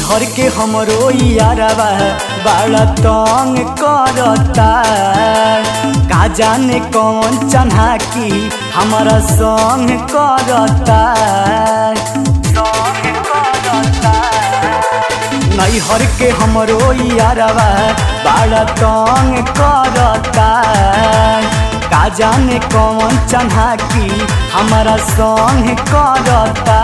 नैहर के हमरो यारवा बड़ा तंग करता का जाने कौन चन्हा की हमारा संग करता संग करता नैहर के हमरो यारवा बड़ा तंग करता का जाने कौन चन्हा की हमारा संग करता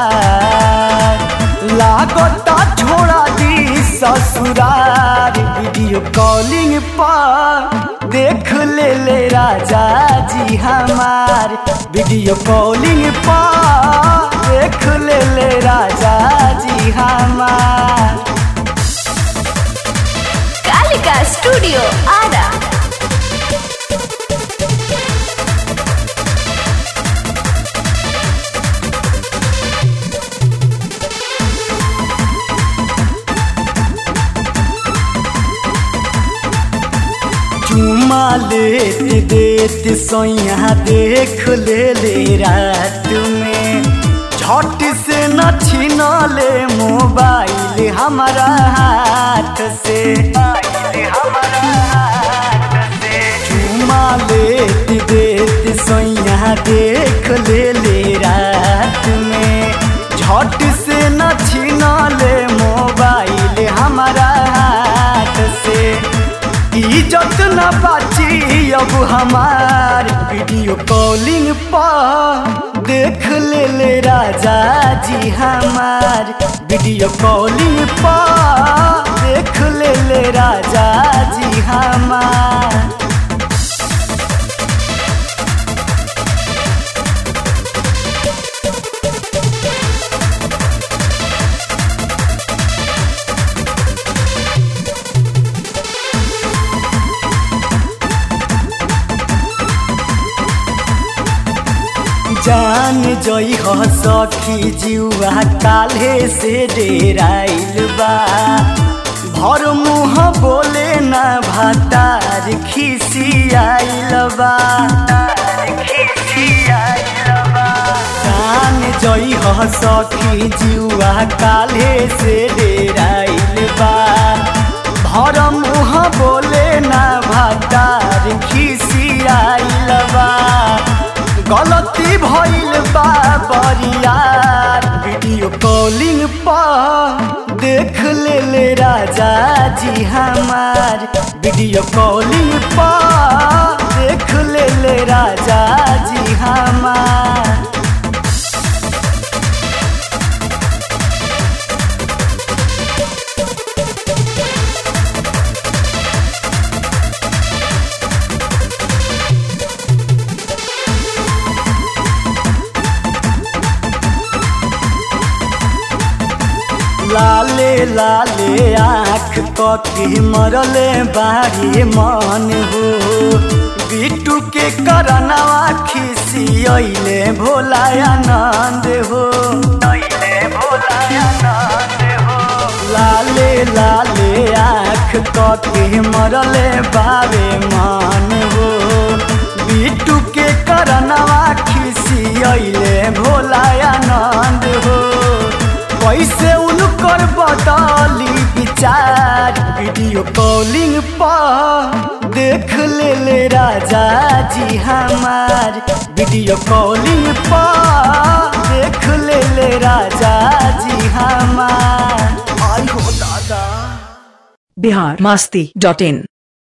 लागता छोड़ा दी ससुरार वीडियो कॉलिंग पर देख ले ले राजा जी हमार वीडियो कॉलिंग पर देख ले ले राजा जी हमार कालिका स्टूडियो आरा चुमा लेत देत सोया देख ले ले रात में झट से न छीना ले मोबाइल हमारा हाथ से चुमा लेत देत सोया देख ले ले रात में झट से न छीना ले मोबाइल हमारा हाथ से इज्जत न बाची अब हमार वीडियो कॉलिंग पर देख ले ले राजा जी हमार वीडियो कॉलिंग पर देख ले ले राजा जी हमार जान जई हो सखी जुआ काल्हे से डेराइल बा भर मुँह बोले ना भातार खिसियाइल बा जान जई हो सखी जुआ काल्हे से डेराइल बा भर मुँह बोले ना भातार खिसियाइल बा गलती भइल बा बरियार वीडियो कॉलिंग पर देख ले ले राजा जी हमार वीडियो कॉलिंग पर देख ले ले राजा जी हमार लाले लाले आँख कके मरले बारी मन हो बिटू के करनवा खिसियले भोला आनंद हो लाले लाले आँख कके मरले बारे मन हो बिटू के करनवा खिसियले भोला आनंद हो कैसे उनकर बदली विचार वीडियो कॉलिंग पर देख ले ले राजा जी हमार वीडियो कॉलिंग पर देख ले ले राजा जी हमार आई हो दादा बिहार मस्ती डॉट इन